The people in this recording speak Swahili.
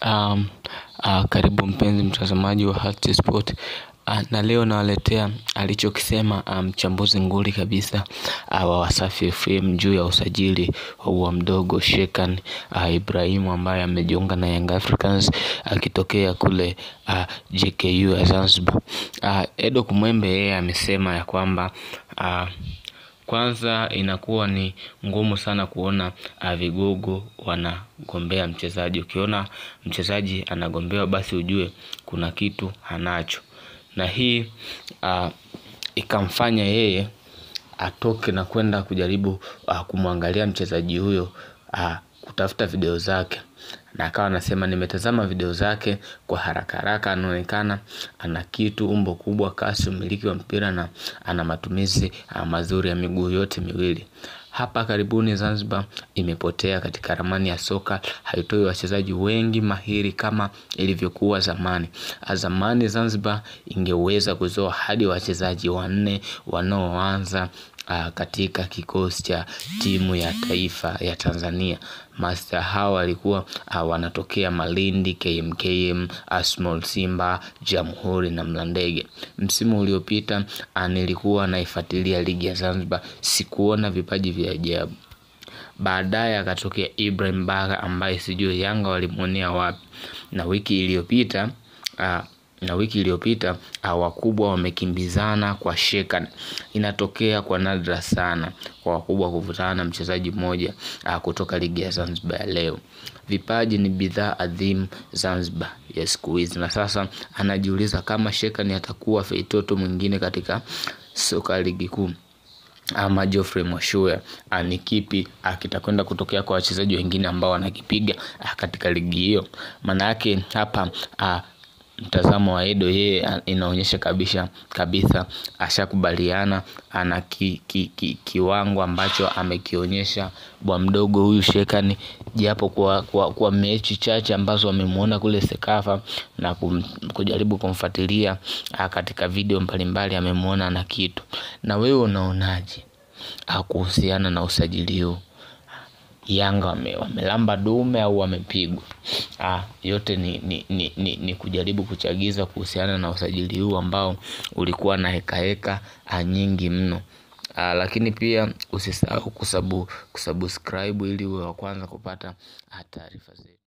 Um, uh, karibu mpenzi mtazamaji wa Health Sport uh, na leo nawaletea alichokisema mchambuzi um, nguli kabisa uh, wa Wasafi FM juu ya usajili wa mdogo Shekan uh, Ibrahimu ambaye amejiunga na Young Africans akitokea uh, kule uh, JKU ya Zanzibar. Uh, Edo Kumwembe yeye amesema ya kwamba uh, kwanza inakuwa ni ngumu sana kuona uh, vigogo wanagombea mchezaji. Ukiona mchezaji anagombewa, basi ujue kuna kitu hanacho, na hii uh, ikamfanya yeye atoke na kwenda kujaribu uh, kumwangalia mchezaji huyo uh, kutafuta video zake na akawa anasema nimetazama video zake kwa haraka haraka, anaonekana ana kitu, umbo kubwa, kasi, umiliki wa mpira na ana matumizi mazuri ya miguu yote miwili. Hapa karibuni Zanzibar imepotea katika ramani ya soka, haitoi wachezaji wengi mahiri kama ilivyokuwa zamani. Zamani Zanzibar ingeweza kuzoa hadi wachezaji wanne wanaoanza uh, katika kikosi cha timu ya taifa ya Tanzania. Master hawa walikuwa uh, wanatokea Malindi, KMKM, Asmol Simba, Jamhuri na Mlandege. Msimu uliopita uh, nilikuwa naifuatilia ligi ya Zanzibar, sikuona vipaji vya ajabu. Baadaye akatokea Ibrahim Baka ambaye sijui Yanga walimwonea wapi, na wiki iliyopita uh, na wiki iliyopita wakubwa wamekimbizana kwa Shekan. Inatokea kwa nadra sana kwa wakubwa kuvutana na mchezaji mmoja kutoka ligi ya Zanzibar ya leo. Vipaji ni bidhaa adhimu Zanzibar ya siku hizi, na sasa anajiuliza kama Shekan atakuwa feitoto mwingine katika soka ligi kuu ama Geoffrey Mwashuya ni kipi kitakwenda kutokea kwa wachezaji wengine ambao wanakipiga katika ligi hiyo. Maana yake hapa a, mtazamo wa Edo yeye inaonyesha kabisa kabisa ashakubaliana ana ki, ki, ki, kiwango ambacho amekionyesha bwa mdogo huyu Shekani, japo kwa, kwa, kwa mechi chache ambazo amemuona kule Sekafa na kum, kujaribu kumfuatilia katika video mbalimbali amemuona na kitu. Na wewe unaonaje kuhusiana na usajili huu? Yanga wame, wamelamba dume au wamepigwa? Ah, yote ni, ni, ni, ni, ni kujaribu kuchagiza kuhusiana na usajili huu ambao ulikuwa na heka heka nyingi mno. Ah, lakini pia usisahau kusabu, kusubscribe ili uwe wa kwanza kupata taarifa zetu.